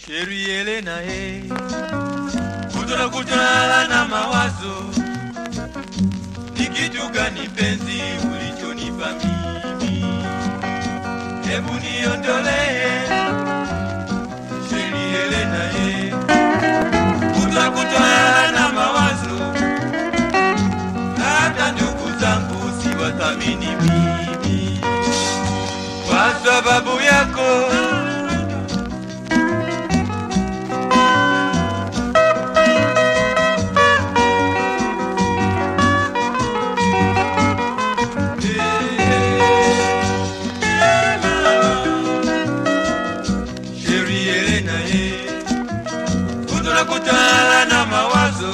Sheri Elena he kutona kutona na mawazo ni kitu gani penzi ulichonipa mimi hebu niondolee Sheri Elena he kutona kutona na mawazo hata ndugu zangu siwathamini mimi kwa sababu yako Sheri Elena ye Kutana na mawazo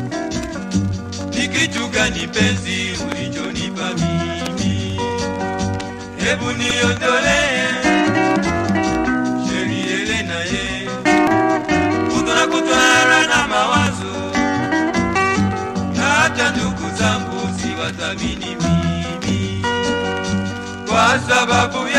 Ni kitu gani penzi ulichonipa mimi Hebu niondolee Sheri Elena ye Kutana na mawazo Na hata ndugu zangu siwathamini mimi Kwa sababu ya